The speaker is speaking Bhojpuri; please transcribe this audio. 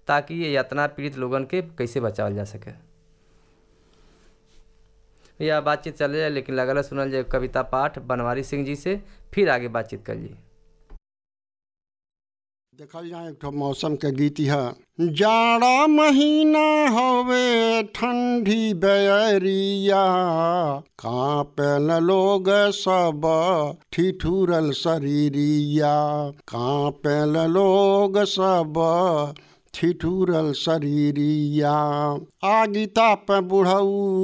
ताकि ये यातना पीड़ित लोगन के कैसे बचावल जा सके यह बातचीत चले जाए लेकिन लगल है सुनल जाए कविता पाठ बनवारी सिंह जी से फिर आगे बातचीत कर जी देखल जाए एक ठो मौसम के गीत है जाड़ा महीना हवे ठंडी बैरिया कांपल लोग सब ठिठुरल शरीरिया कांपल लोग सब ठिठुरल शरीरिया आगिता पे बुढ़ऊ